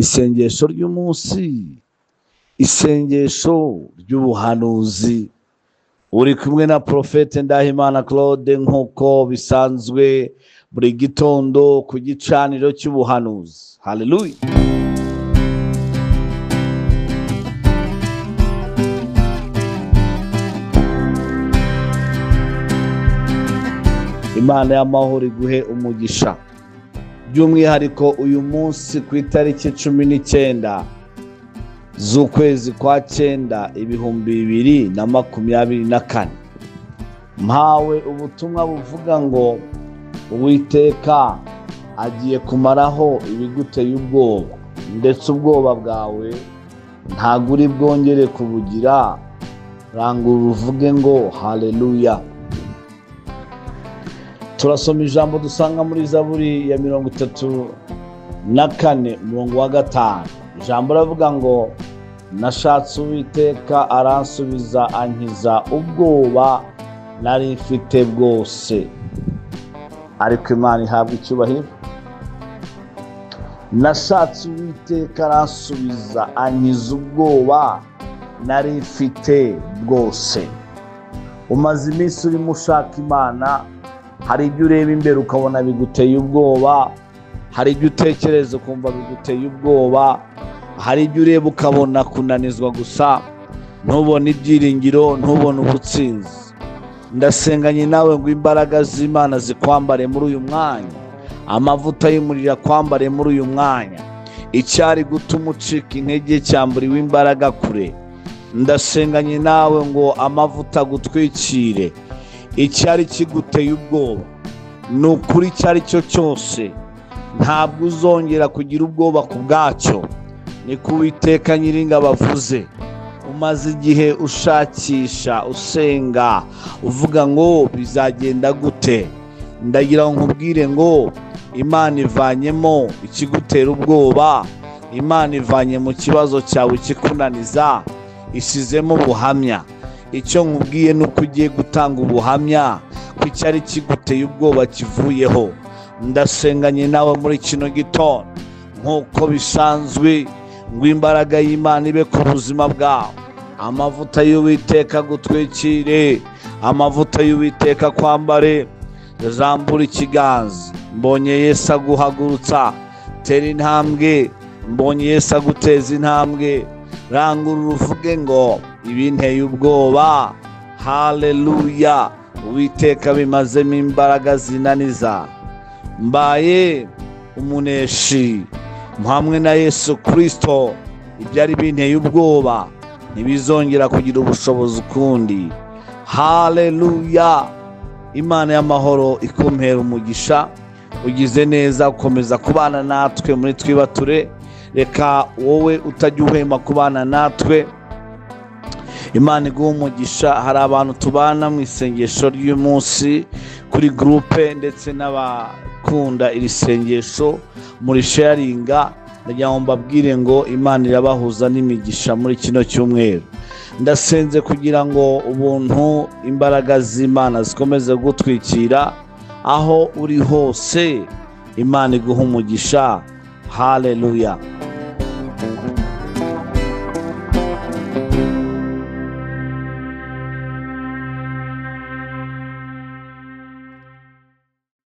isengesho ry'umunsi isengesho ry'ubuhanuzi uri kumwe na porofete ndahimana claude nk'uko bisanzwe buri gitondo ku gicaniro cy'ubuhanuzi haleluya imana y'amahoro iguhe umugisha by'umwihariko uyu munsi ku itariki cumi n'icyenda z'ukwezi kwa cyenda ibihumbi bibiri na makumyabiri na kane mpawe ubutumwa buvuga ngo uwiteka agiye kumaraho ibiguteye ubwoba ndetse ubwoba bwawe ntabwo uri bwongere kubugira rangurura uvuge ngo haleluya turasoma ijambo dusanga muri zaburi ya mirongo itatu na kane umurongo wa gatanu ijambo ravuga ngo nashatse uwiteka aransubiza ankiza ubwoba nari mfite bwose ariko imana ihabwa icyubahiro nashatse uwiteka aransubiza ankiza ubwoba nari mfite bwose umaze iminsi urimo ushaka imana hari ibyo ureba imbere ukabona biguteye ubwoba hari ibyo utekereza ukumva biguteye ubwoba hari ibyo ureba ukabona kunanizwa gusa ntubone ibyiringiro ntubone ubutsinzi ndasenganye nawe ngo imbaraga z'imana zikwambare muri uyu mwanya amavuta y'umuriro akwambare muri uyu mwanya icyari gutuma ucika intege cyamburiwe imbaraga kure ndasenganye nawe ngo amavuta agutwikire icyari kiguteye ubwoba ni ukuri icyo ari cyo cyose ntabwo uzongera kugira ubwoba ku bwacyo ni ko uwiteka nyiringa bavuze umaze igihe ushakisha usenga uvuga ngo bizagenda gute ndagira ngo nkubwire ngo imana ivanyemo ikigutera ubwoba imana ivanye mu kibazo cyawe ikikunaniza isizemo ubuhamya icyo nkubwiye ni uko ugiye gutanga ubuhamya ko icyari kiguteye ubwoba kivuyeho ndasenganye nawe muri kino gitondo nk'uko bisanzwe ngo imbaraga y'imana ibe ku buzima bwawe amavuta y'uwiteka gutwikire amavuta y'uwiteka kwambare zambura ikiganza mbonye Yesu aguhagurutsa tera intambwe mbonye Yesu aguteza intambwe rangurura uvuge ngo ibinteye ubwoba haleluya uwiteka bimazemo imbaraga zinaniza mbaye umuneshi hamwe na yesu kirisito ibyari binteye ubwoba ntibizongera kugira ubushobozi ukundi haleluya imana y'amahoro ikompera umugisha ugize neza ukomeza kubana natwe muri twibature reka wowe utajya uhema kubana natwe imana iguha umugisha hari abantu tubana mu isengesho ry'umunsi kuri gurupe ndetse n'abakunda iri sengesho muri sharinga ndagira ngo mbabwire ngo imana irabahuza n'imigisha muri kino cyumweru ndasenze kugira ngo ubuntu imbaraga z'imana zikomeze gutwikira aho uri hose imana iguha umugisha haleluya